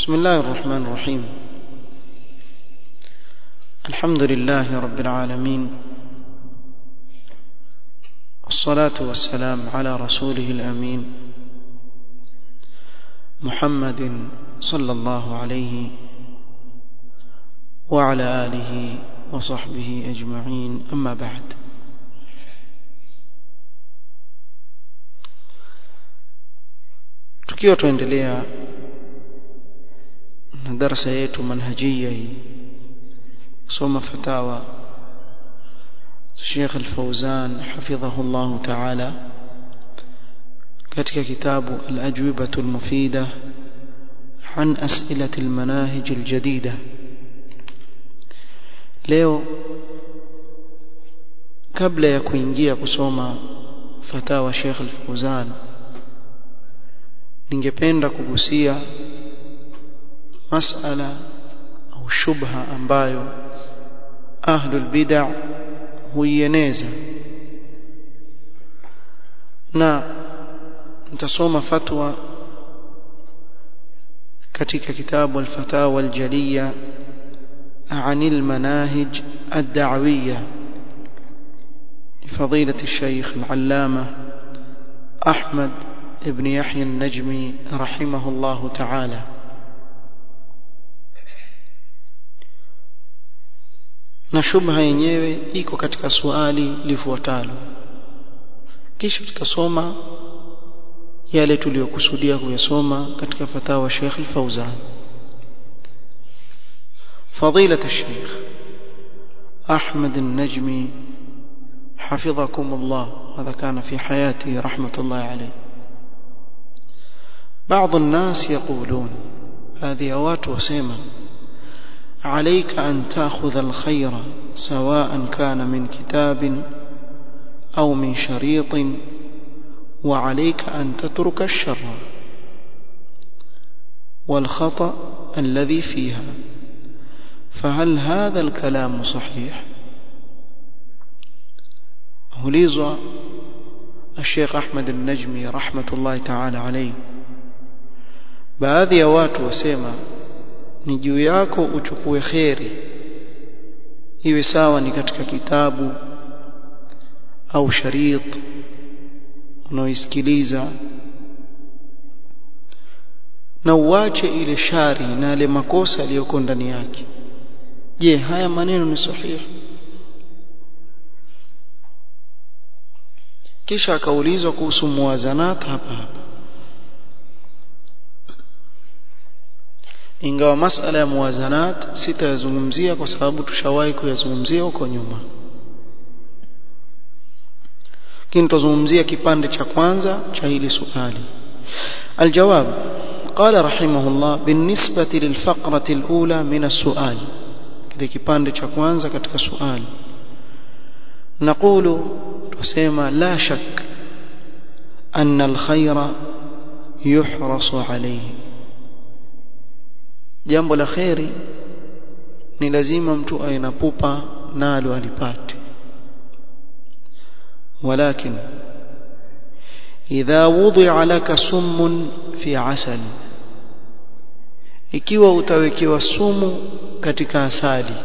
بسم الله الرحمن الرحيم الحمد لله رب العالمين والصلاة والسلام على رسوله الأمين محمد صلى الله عليه وعلى آله وصحبه أجمعين أما بعد tukiwa tuendelea na darasa yetu manhajia hii soma fatawa Sheikh Al-Fauzan hafidhahu Allah Ta'ala katika kitabu Al-Ajwibatu Al-Mufida عن أسئلة المناهج الجديدة leo kabla ya kuingia kusoma fatawa Sheikh Al-Fauzan ningependa kugusia masala au shubha ambayo ahlul bid'ah huieneza na nitasoma fatwa katika kitabu al-fatawa al-jaliya عن المناهج الدعوية لفضيلة الشيخ العلامة أحمد ابن يحيى النجمي رحمه الله تعالى na shubha yenyewe iko katika swali lifuatalo kisha tutasoma yale tuliyokusudia kuyasoma katika fatawa Sheikh Al-Fauzan فضيلة الشيخ أحمد النجمي حفظكم الله هذا كان في حياته رحمة الله عليه بعض الناس يقولون هذه أوات وسيما عليك أن تأخذ الخير سواء كان من كتاب أو من شريط وعليك أن تترك الشر والخطأ الذي فيها فهل هذا الكلام صحيح هليز الشيخ أحمد النجمي رحمة الله تعالى عليه baadhi ya watu wasema ni juu yako uchukue kheri iwe sawa ni katika kitabu au sharit unaoisikiliza na uache ile shari na yale makosa yaliyoko ndani yake je haya maneno ni sahihi kisha akaulizwa kuhusu muwazanat hapa hapa ingawa masala ya muwazanat sitayazungumzia kwa sababu tushawahi kuyazungumzia huko nyuma lakini tutazungumzia kipande cha kwanza cha hili swali aljawab قال رحمه الله بالنسبة للفقرة الأولى من السؤال kile kipande cha kwanza katika swali نقول tusema la shak أن الخير يحرص عليه jambo la khairi ni lazima mtu awe na pupa nalo alipate ولكن إذا وضع لك سم في عسل ikiwa utawekewa sumu katika asali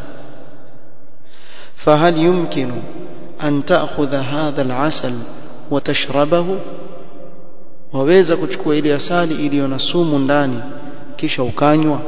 فهل يمكن أن تأخذ هذا العسل وتشربه waweza kuchukua ile asali iliyo na sumu ndani kisha ukanywa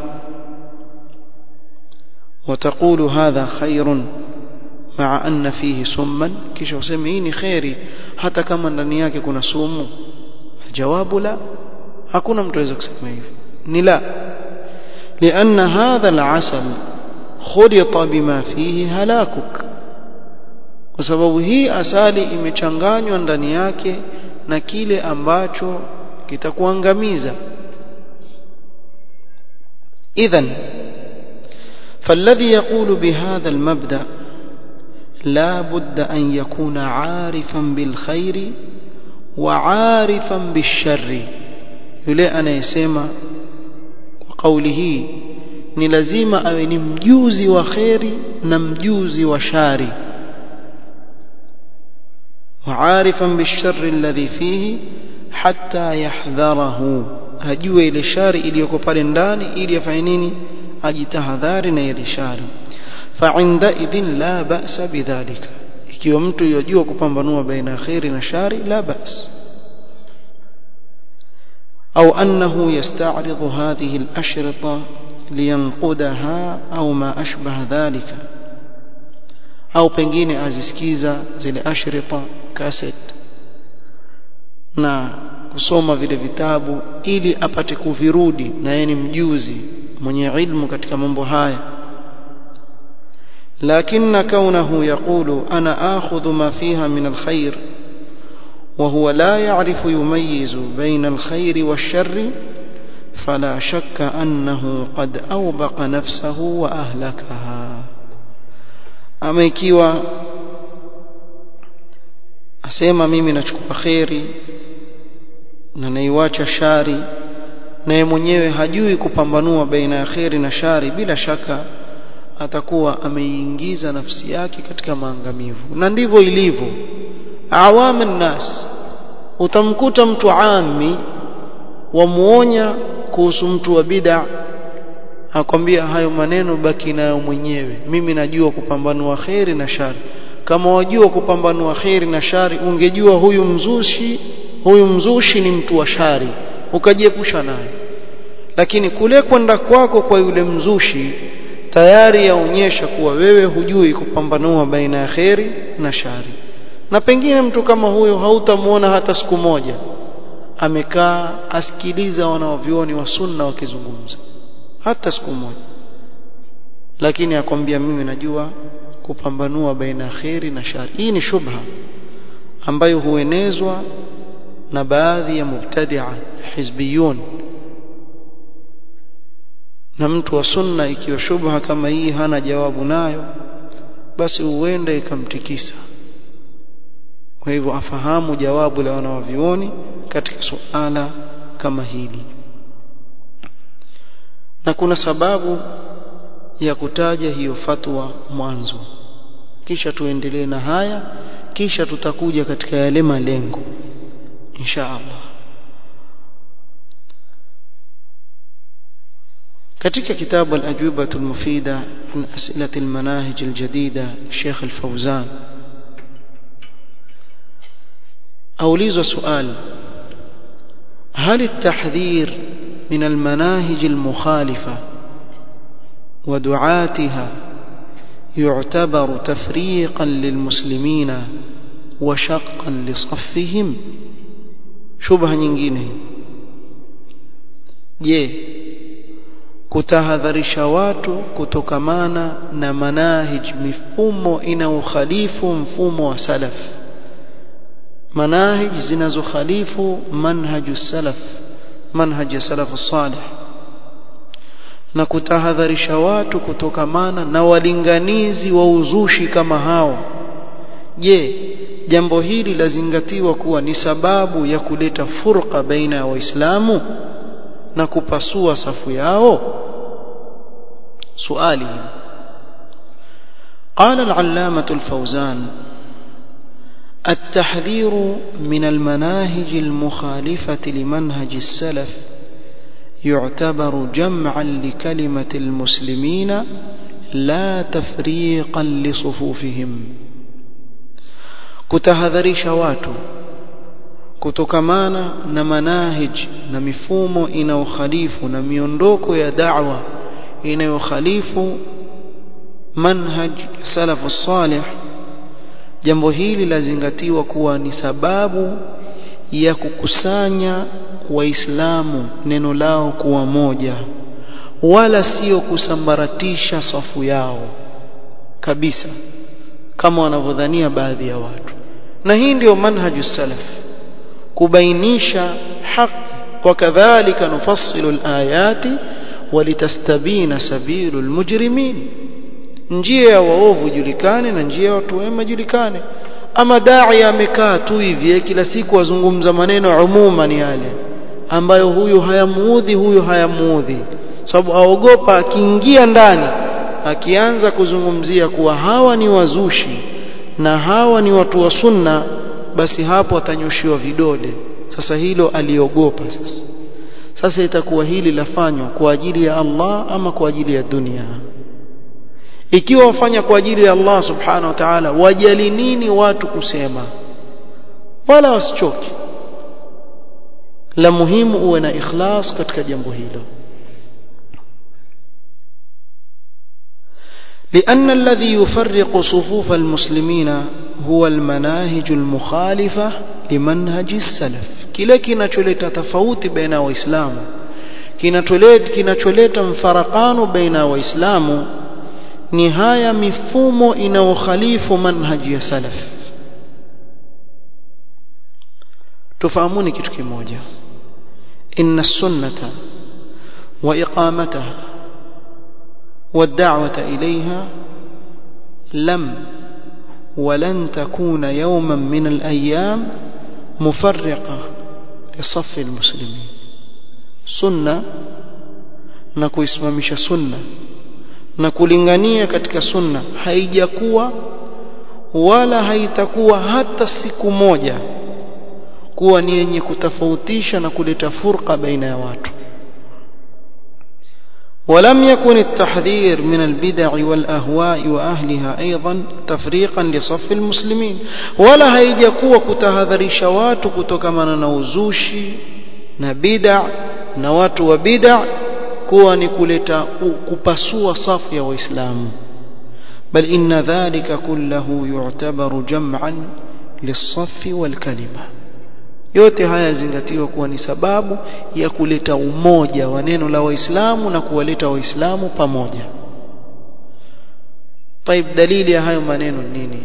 وتقول هذا خير مع أن فيه سما kisha useme hii ni khairi hata kama ndani yake kuna sumu jawabu la hakuna mtu aweza kusema hivyo ni la لأن هذا العسل خلط بما فيه هلاكك kwa sababu hii asali imechanganywa ndani yake na kile ambacho kitakuangamiza idhan فالذي يقول بهذا المبدأ لا بد أن يكون عارفا بالخير وعارفا بالشر yule anayesema kwa kauli hii ni lazima awe ni mjuzi wa kheri na mjuzi wa shari وعارفا بالشر الذي فيه حتى يحذره ajue ile shari iliyoko pale ndani ili afanye nini ajitahadhari na ile shari fa'inda idhin la ba'sa bidhalika ikiwa mtu yajua kupambanua baina khairi na shari la ba's au annahu yasta'ridu hadhihi al-ashrita liyanqudaha au ma ashbaha dhalika au pengine azisikiza zile ashrita cassette na kusoma vile vitabu ili apate kuvirudi na yeye ni mjuzi mwenye ilmu katika mambo haya لكن كونه يقول أنا آخذ ما فيها من الخير وهو لا يعرف يميز بين الخير والشر فلا شك أنه قد أوبق نفسه وأهلكها أما ikiwa asema mimi nachukua kheri na naiwacha shari naye mwenyewe hajui kupambanua baina ya kheri na shari bila shaka atakuwa ameiingiza nafsi yake katika maangamivu na ndivyo ilivyo awamu nas utamkuta mtu ami wamuonya kuhusu mtu wa bid'a akwambia hayo maneno baki nayo mwenyewe mimi najua kupambanua kheri na shari kama wajua kupambanua kheri na shari ungejua huyu mzushi huyu mzushi ni mtu wa shari ukajiepusha naye lakini kule kwenda kwako kwa yule mzushi tayari yaonyesha kuwa wewe hujui kupambanua baina ya kheri na shari na pengine mtu kama huyo hautamuona hata siku moja amekaa asikiliza wanaovioni wa sunna wakizungumza hata siku moja lakini akwambia mimi najua kupambanua baina ya kheri na shari hii ni shubha ambayo huenezwa na baadhi ya mubtadia hizbiyun na mtu wa sunna ikiwa shubha kama hii hana jawabu nayo basi huenda ikamtikisa kwa hivyo afahamu jawabu la wanawavioni katika suala kama hili na kuna sababu ya kutaja hiyo fatwa mwanzo kisha tuendelee na haya kisha tutakuja katika yale malengo insha Allah katika kitabu al-ajwibah al-mufida an as'ilat al-manahij al-jadida Sheikh al-Fawzan أوليز سؤال هل التحذير من المناهج المخالفة ودعاتها يعتبر تفريقا للمسلمين وشقا لصفهم شبهة nyingine je kutahadharisha watu kutokamana na manahij mifumo inayokhalifu mfumo wa salaf manahij zinazokhalifu manhaju salaf manhaj ya salafu salih na kutahadharisha watu kutokamana na walinganizi wa uzushi kama hao je jambo hili lazingatiwa kuwa ni sababu ya kuleta furqa baina ya waislamu na kupasua safu yao suali قال العلامة الفوزان التحذير من المناهج المخالفة لمنهج السلف يعتبر جمعا لكلمة المسلمين لا تفريقا لصفوفهم kutahadharisha watu kutokamana na manahij na mifumo inayokhalifu na miondoko ya da'wa inayokhalifu manhaj salafu salih jambo hili lazingatiwa kuwa ni sababu ya kukusanya waislamu neno lao kuwa moja wala sio kusambaratisha safu yao kabisa kama wanavyodhania baadhi ya watu na hii ndio manhaju salaf kubainisha haki wakadhalika nufassilu alayati walitastabina sabilu almujrimin njia ya waovu julikane na njia ya watu wema julikane ama dai amekaa tu hivi kila siku azungumza maneno umuman yale ambayo huyu hayamuudhi huyu hayamuudhi sababu aogopa akiingia ndani akianza kuzungumzia kuwa hawa ni wazushi na hawa ni watu wa sunna basi hapo atanyoshiwa vidole sasa hilo aliogopa sasa sasa itakuwa hili lafanywa kwa ajili ya Allah ama kwa ajili ya dunia ikiwa wafanya kwa ajili ya Allah subhanahu wa ta'ala wajali nini watu kusema wala wasichoke la muhimu uwe na ikhlas katika jambo hilo لأن الذي يفرق صفوف المسلمين هو المناهج المخالفة لمنهج السلف kile kinacholeta tofauti baina waislamu kinacholeta kinacholeta mfarakano baina waislamu ni haya mifumo inayokhalifu manhaji ya salaf tufahamuni kitu kimoja inna sunnata wa iqamataha والدعوة إليها لم ولن تكون يوما من الأيام مفرقة لصف المسلمين سنة نكويسمامش سنة نكولingania katika sunna haijakuwa wala haitakuwa hata siku moja kuwa ni yenye kutofautisha na kuleta furqa baina ya watu ولم يكن التحذير من البدع والأهواء وأهلها أيضا تفريقا لصف المسلمين ولا هيجكوا كتهذريش watu kutokana na uzushi na bid'a na watu wa bid'a kuwa ni kuleta kupasua safu ya waislamu bal inna dhalika kullahu yu'tabaru jam'an lis-saff wal-kalima yote haya yazingatiwa kuwa ni sababu ya kuleta umoja wa neno la waislamu na kuwaleta waislamu pamoja طيب dalili ya hayo maneno nini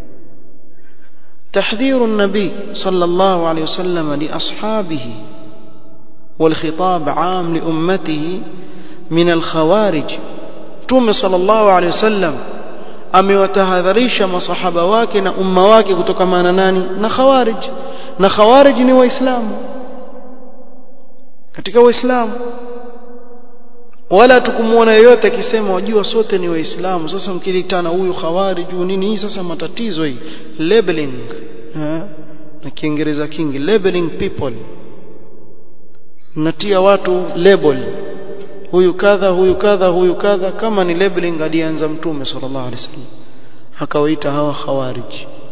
تحذير النبي صلى الله عليه وسلم لأصحابه والخطاب عام لأمته من الخوارج تومي صلى الله عليه وسلم amewatahadharisha masahaba wake na umma wake kutokamana nani na khawarij na khawarij ni waislamu katika waislamu wala tukumuona yoyote akisema wajua sote ni waislamu sasa mkilitana huyu khawarij nini hii sasa matatizo hii labeling ha? na kiingereza kingi labeling people natia watu label huyu kadha huyu kadha huyu kadha kama ni labeling alianza mtume sallallahu alaihi wasallam akawaita hawa khawarij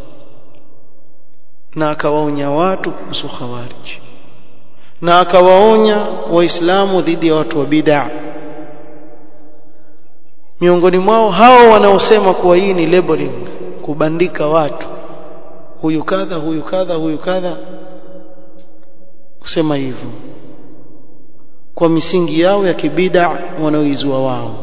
na akawaonya watu kuhusu khawarij na akawaonya waislamu dhidi ya watu wa bid'a miongoni mwao hao wanaosema kuwa hii ni labeling kubandika watu huyu kadha huyu kadha huyu kadha kusema hivyo kwa misingi yao ya kibida wanaoizua wao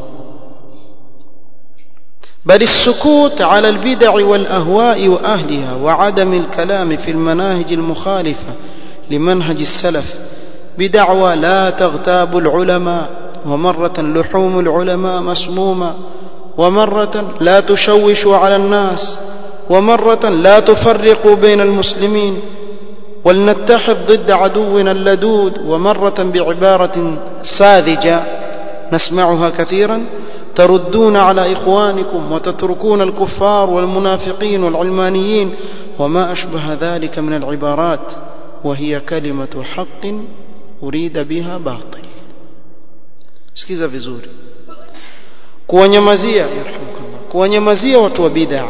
بل السكوت على البدع والأهواء وأهلها وعدم الكلام في المناهج المخالفة لمنهج السلف بدعوى لا تغتاب العلماء ومرة لحوم العلماء مسمومة ومرة لا تشوش على الناس ومرة لا تفرق بين المسلمين ولنتحد ضد عدونا اللدود ومرة بعبارة ساذجة نسمعها كثيرا تردون على إخوانكم وتتركون الكفار والمنافقين والعلمانيين وما أشبه ذلك من العبارات وهي كلمة حق أريد بها باطل sikiza vizuri kuwanyamazia yarhamukallah kuwanyamazia watu wa bid'a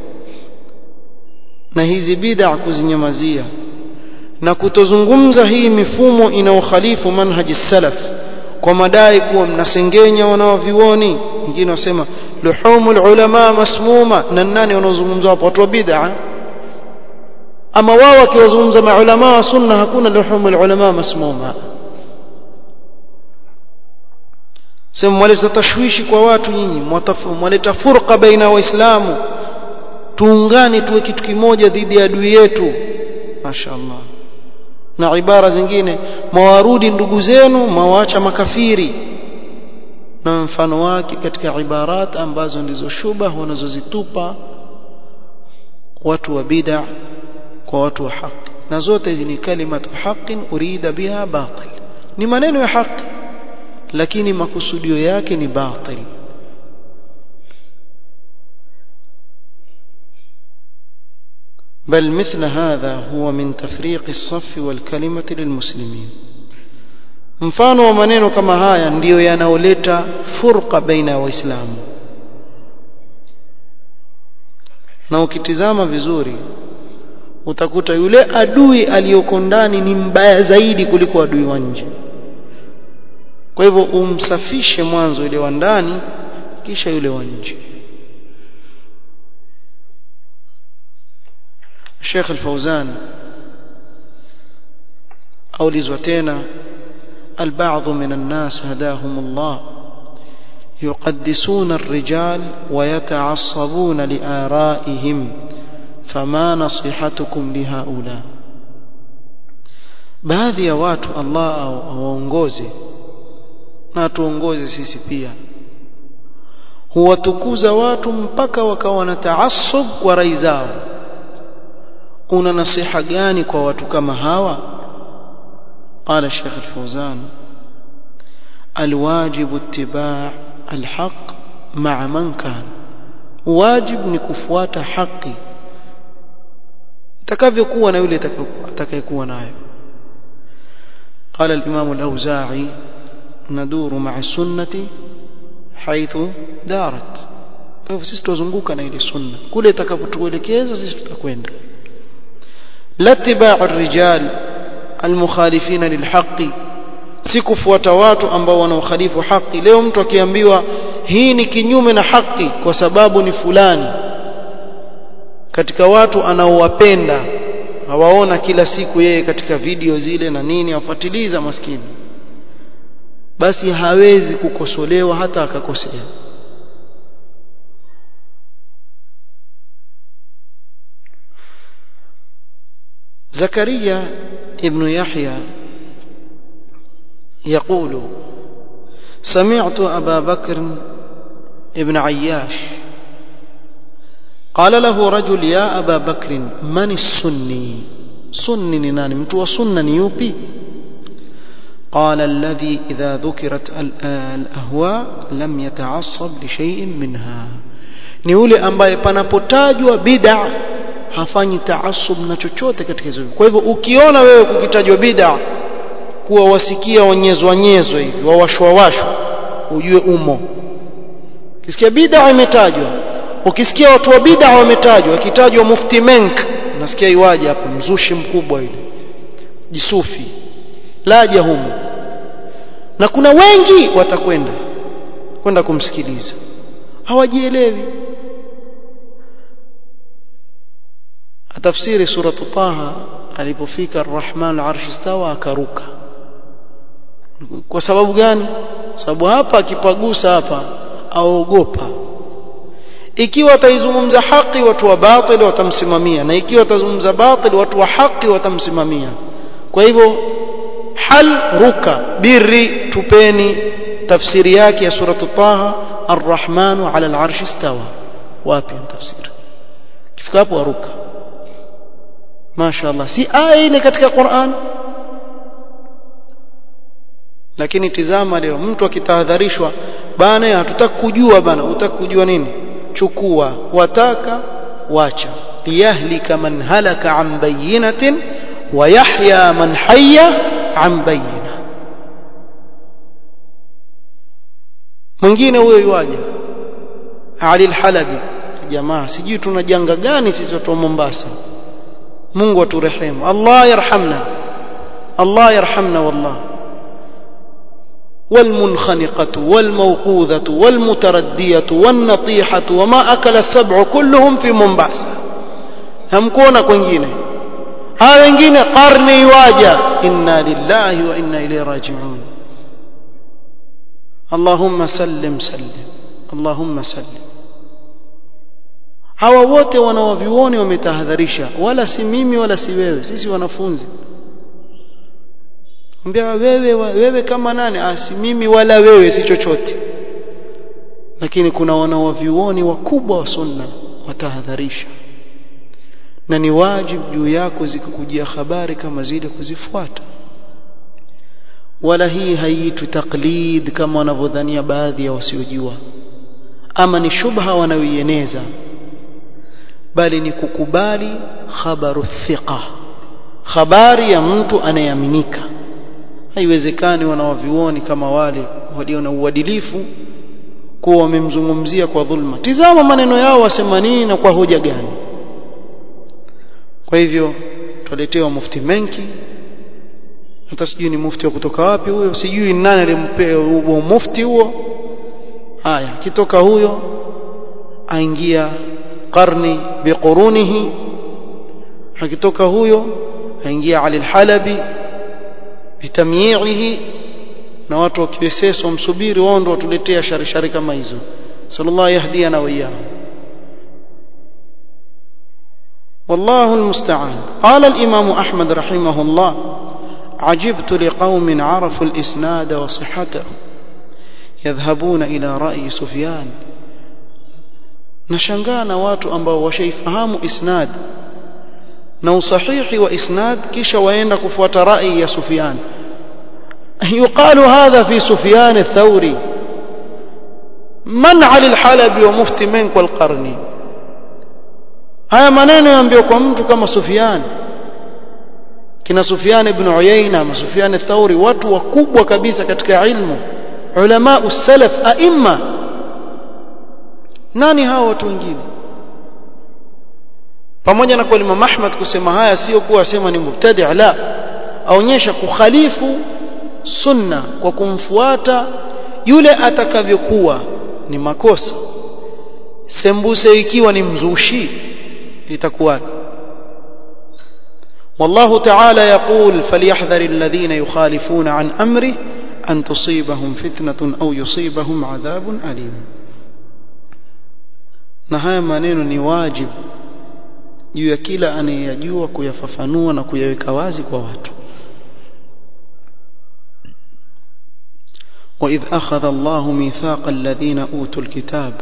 na hizi bid'a kuzinyamazia na kutozungumza hii mifumo inayokhalifu manhaji salaf kwa madai kuwa mnasengenya wanaovioni wengine wasema luhumul ulama masmuma na nani wanaozungumza hapo watu wa bid'a ama wao wakiwazungumza maulama wa sunna hakuna luhumul ulama masmuma sema mwaleta tashwishi kwa watu nyinyi mwaleta furqa baina waislamu tuungane tuwe kitu kimoja dhidi ya adui yetu mashaallah na ibara zingine mawarudi ndugu zenu mawaacha makafiri na mfano wake katika ibarat ambazo ndizo shubah wanazozitupa watu wa bid'a kwa watu wa haki na zote hizi ni kalimatu haqqin urida biha batil ni maneno ya haki lakini makusudio yake ni batil بل مثل هذا هو من تفريق الصف والكلمة للمسلمين mfano wa maneno kama haya ndiyo yanaoleta furqa baina ya waislamu na ukitizama vizuri utakuta yule adui aliyoko ndani ni mbaya zaidi kuliko adui wa nje kwa hivyo umsafishe mwanzo yule wa ndani kisha yule wa nje Sheikh Al-Fauzan aulizwa tena البعض من الناس هداهم الله يقدسون الرجال ويتعصبون لآرائهم فما نصيحتكم لهؤلاء baadhi ya watu Allah awaongoze na tuongoze sisi pia huwatukuza watu mpaka wakawa na taassub kwa rai zao una nasiha gani kwa watu kama hawa قال الشيخ الفوزان الواجب اتباع الحق مع من كان واجب ni kufuata haki takavyokuwa na yule atakayekuwa nayo قال الإمام الأوزاعي ندور مع السنة حيث دارت hivyo sisi tuzunguka na ile sunna kule itakapotuelekeza sisi tutakwenda latiba'u rijal almukhalifina lilhaqi si kufuata watu ambao wanaokhalifu haki leo mtu akiambiwa hii ni kinyume na haki kwa sababu ni fulani katika watu anaowapenda hawaona kila siku yeye katika video zile na nini afuatiliza maskini basi hawezi kukosolewa hata akakosea زكريا ابن يحيى يقول سمعت أبا بكر ابن عياش قال له رجل يا أبا بكر من السني سني ناني متو سنني يوبي قال الذي إذا ذكرت الأهواء لم يتعصب لشيء منها ni yule ambaye panapotajwa bid'a hafanyi taasub na chochote katika hizo kwa hivyo ukiona wewe kukitajwa bid'a kuwa wasikia wanyezwa nyezwa hivi wawashwa washwa ujue umo ukisikia bid'a imetajwa ukisikia watu wa bid'a wametajwa akitajwa mufti menk unasikia iwaje hapo mzushi mkubwa yule jisufi laja humo na kuna wengi watakwenda kwenda kumsikiliza hawajielewi tafsiri suratu Taha alipofika Ar-Rahman al-Arsh istawa akaruka kwa sababu gani sababu hapa akipagusa hapa aogopa ikiwa ataizungumza haki watu wa batil watamsimamia na ikiwa atazungumza batil watu wa haki watamsimamia kwa hivyo hal ruka birri tupeni tafsiri yake ya suratu Taha Ar-Rahman ala al-Arsh istawa wapi tafsiri kifika hapo aruka mashaallah si aya ile katika Qur'an lakini tizama leo mtu akitahadharishwa bana hatutaki kujua bana utaki kujua nini chukua wataka wacha liyahlika man halaka an bayyinatin wa yahya man hayya an bayyina mwingine huyo yuaje Ali al-Halabi jamaa sijui tuna janga gani sisi watu wa Mombasa Mungu aturehemu Allah yarhamna Allah yarhamna wallah والمنخنقة والموقوذة والمتردية والنطيحة وما أكل السبع كلهم في منبعث همكونا kwingine hawa wengine qarni waja inna lillahi wa inna ilayhi raji'un Allahumma sallim sallim Allahumma sallim hawa wote wanawavyuoni wametahadharisha wala si mimi wala si wewe sisi wanafunzi ambia wewe wewe kama nani ah si mimi wala wewe si chochote lakini kuna wanawavyuoni wakubwa wa sunna watahadharisha na ni wajibu juu yako zikikujia habari kama zile kuzifuata wala hii haiitwi taklid kama wanavyodhania baadhi ya wasiojua ama ni shubha wanayoieneza bali ni kukubali khabaru thiqa habari ya mtu anayeaminika haiwezekani wanawavioni kama wale walio na uadilifu kuwa wamemzungumzia kwa dhulma tizama maneno yao wasema nini na kwa hoja gani kwa hivyo tuletewa mufti menki hata sijui ni mufti wa kutoka wapi huyo sijui nani alimpea huo mufti huo haya kitoka huyo aingia qarni biqurunihi akitoka huyo aingia Ali al-Halabi bitamyi'ihi na watu wa kiweseso msubiri wao ndio watuletea shari shari kama hizo sallallahu yahdiana wa iyyahu والله المستعان قال الإمام أحمد رحمه الله عجبت لقوم عرفوا الإسناد وصحته يذهبون إلى رأي سفيان نشنغانا watu ambao washaifahamu isnad na usahihi wa isnad kisha waenda kufuata rai ya Sufyan يقال هذا في سفيان الثوري من علي الحلبي ومفتي منك والقرني haya maneno yaambiwa kwa mtu kama Sufyan kina Sufyan ibn Uyayna ama Sufyan al-Thawri watu wakubwa kabisa katika ilmu ulama usalaf aima nani hao watu wengine pamoja na kwa Imam Ahmad kusema haya sio kuwa asema ni mubtadi la aonyesha kukhalifu sunna kwa kumfuata yule atakavyokuwa ni makosa sembuse ikiwa ni mzushi itakuwaje والله تعالى يقول فليحذر الذين يخالفون عن أمره أن تصيبهم فتنة أو يصيبهم عذاب أليم نهاية maneno ni wajib juu ya kila anayeyajua kuyafafanua na kuyaweka wazi kwa watu وإذ أخذ الله ميثاق الذين أوتوا الكتاب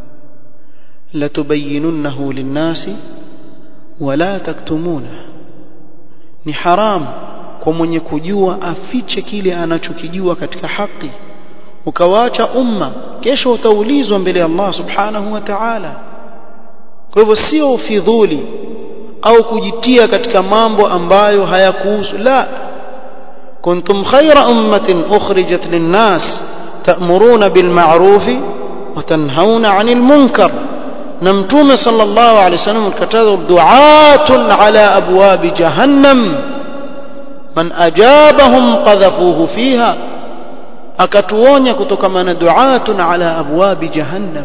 لتبيننه للناس ولا تكتمونه ni haram kwa mwenye kujua afiche kile anachokijua katika haki ukawaacha umma kesho utaulizwa mbele ya Allah subhanahu wa ta'ala kwa hivyo sio ufidhuli au kujitia katika mambo ambayo hayakuhusu la kuntum khayra ummatin ukhrijat linnas ta'muruna bil ma'ruf wa tanhauna 'anil munkar na mtume sallallahu alaihi wasallam alikataza du'atun ala abwabi jahannam man ajabahum qadhafuhu fiha akatuonya kutokana na du'atun ala abwabi jahannam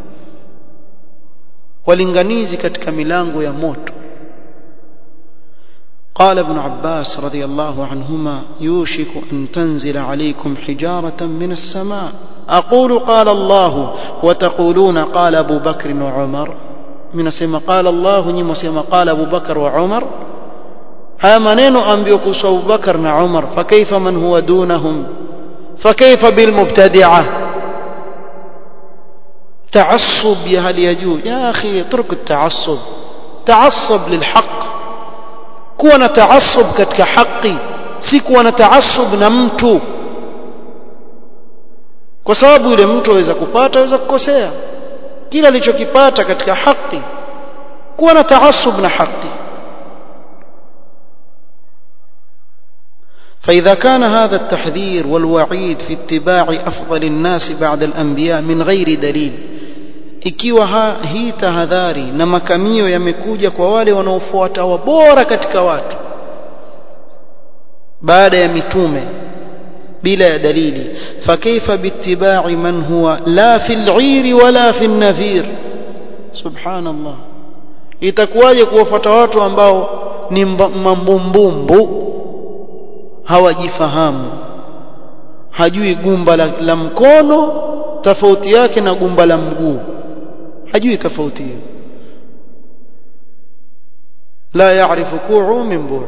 walinganizi katika milango ya moto قال ابن عباس رضي الله عنهما يوشك أن تنزل عليكم حجارة من السماء أقول قال الله وتقولون قال أبو بكر وعمر من سيما قال الله نيم سيما قال أبو بكر وعمر ها منين أنبيكم أبو بكر وعمر فكيف من هو دونهم فكيف بالمبتدعة تعصب يا هل يجوز يا أخي اترك التعصب تعصب للحق kuwa na taasub katika haki si kuwa na taasub na mtu kwa sababu yule mtu aweza kupata aweza kukosea kila alichokipata katika haki kuwa na taasub na haki فإذا كان هذا التحذير والوعيد في اتباع أفضل الناس بعد الأنبياء من غير دليل ikiwa ha, hii tahadhari na makamio yamekuja kwa wale wanaofuata wabora katika watu baada ya mitume bila ya dalili fakaifa biittiba'i man huwa la fil 'ir wala fil nafir subhanallah itakuwaje kuwafuata watu ambao ni mambumbumbu hawajifahamu hajui gumba la, la mkono tofauti yake na gumba la mguu hajui tofauti hiyo la yaarifu ku'u min bu'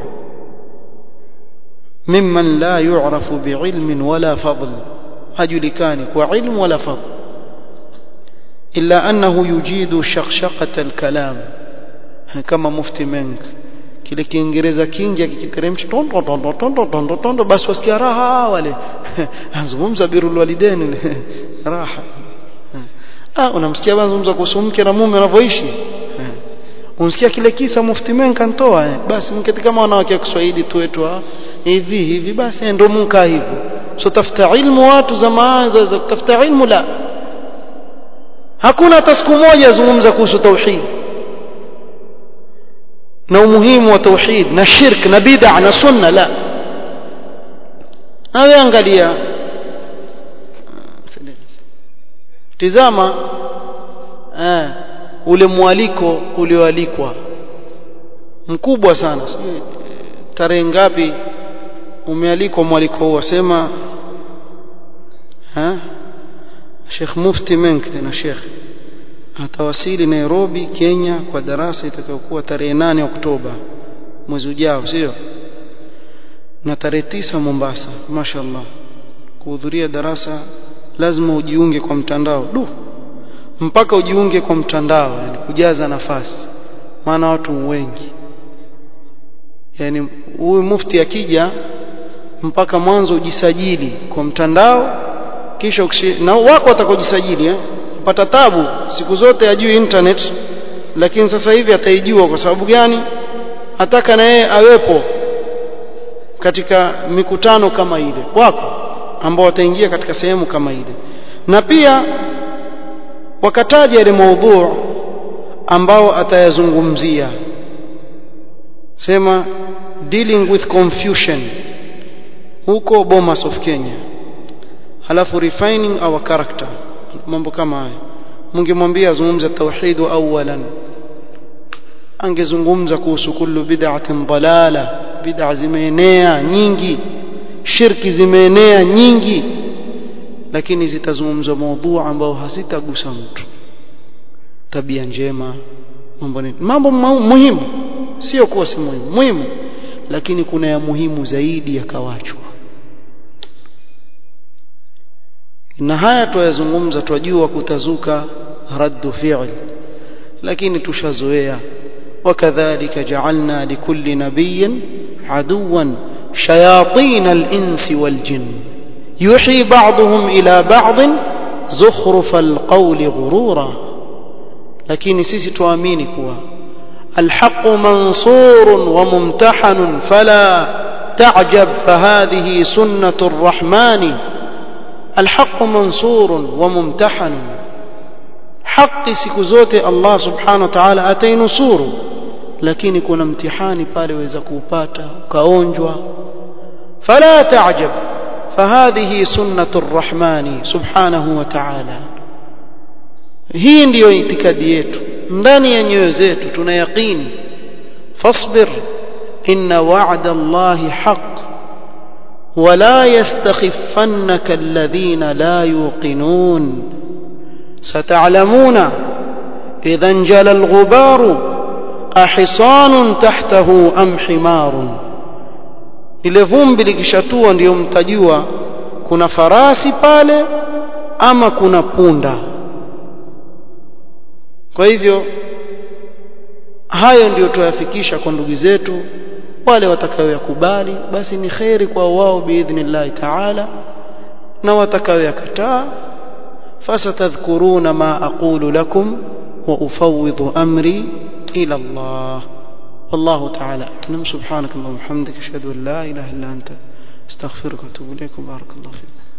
mimman la yu'rafu bi'ilmin wala fadl hajulikani kwa ilmu wala fadl illa annahu yujidu shakhshaqata al-kalam kama mufti menk kile kiingereza kingi akikiteremsha tondo tondo tondo tondo tondo basi wasikia raha wale azungumza birul walidain raha ah unamsikia anazungumza kuhusu mke na mume wanavyoishi unasikia kile kisa mufti menka ntoa eh. basi mketi kama wanawake wa Kiswahili tu wetu hivi hivi basi ndio munka hivyo so tafuta ilmu watu zama za kutafuta ilmu la hakuna hata siku moja zungumza kuhusu tauhid na umuhimu wa tauhid na shirk na bid'a na sunna la nawe angalia tizama eh, ule mwaliko ulioalikwa mkubwa sana sijui tarehe ngapi umealikwa mwaliko huu wasema ha Sheikh Mufti Menk tena Sheikh atawasili Nairobi Kenya kwa darasa itakayokuwa tarehe nane Oktoba mwezi ujao sio na tarehe tisa Mombasa mashallah kuhudhuria darasa lazima ujiunge kwa mtandao du mpaka ujiunge kwa mtandao yani kujaza nafasi maana watu wengi yani huyu mufti akija mpaka mwanzo ujisajili kwa mtandao kisha ukishi, na wako watakojisajili eh pata tabu siku zote ajui internet lakini sasa hivi ataijua kwa sababu gani ataka na yeye awepo katika mikutano kama ile wako ambao wataingia katika sehemu kama ile na pia wakataja ile maudhu ambao atayazungumzia sema dealing with confusion huko Bomas of Kenya halafu refining our character mambo kama haya mungemwambia azungumze tauhid awalan angezungumza kuhusu kullu bid'atin dalala bid'a zimeenea nyingi shirki zimeenea nyingi lakini zitazungumzwa maudhu ambao hazitagusa mtu tabia njema mambo nini mambo muhimu sio kuwa si muhimu muhimu lakini kuna ya muhimu zaidi yakawachwa na haya tuyazungumza twajua kutazuka raddu fi'l lakini tushazoea وكذلك جعلنا لكل نبي عدوا شياطين الإنس والجن يحيي بعضهم إلى بعض زخرف القول غرورا لكن سيسي تواميني كوا الحق منصور وممتحن فلا تعجب فهذه سنة الرحمن الحق منصور وممتحن حق siku zote Allah subhanahu wa ta'ala atainusuru lakini kuna mtihani pale waweza kuupata ukaonjwa fala ta'jab فهذه سنة الرحمن سبحانه وتعالى hii ndiyo itikadi yetu ndani ya nyoyo zetu tuna yaqini fasbir inna wa'da Allahi haqq ولا يستخفنك الذين لا يوقنون ستعلمون إذا انجلى الغبار أحصان تحته أم حمار ile vumbi likishatua ndiyo mtajua kuna farasi pale ama kuna punda kwa hivyo hayo ndiyo tuyafikisha kwa ndugu zetu wale watakaoyakubali basi ni kheri kwa wao biidhnillahi taala na watakaoyakataa فستذكرون ما أقول لكم وأفوض أمري إلى الله والله تعالى أعلم سبحانك اللهم وبحمدك أشهد أن لا إله إلا أنت استغفرك وأتوب إليك وبارك الله فيك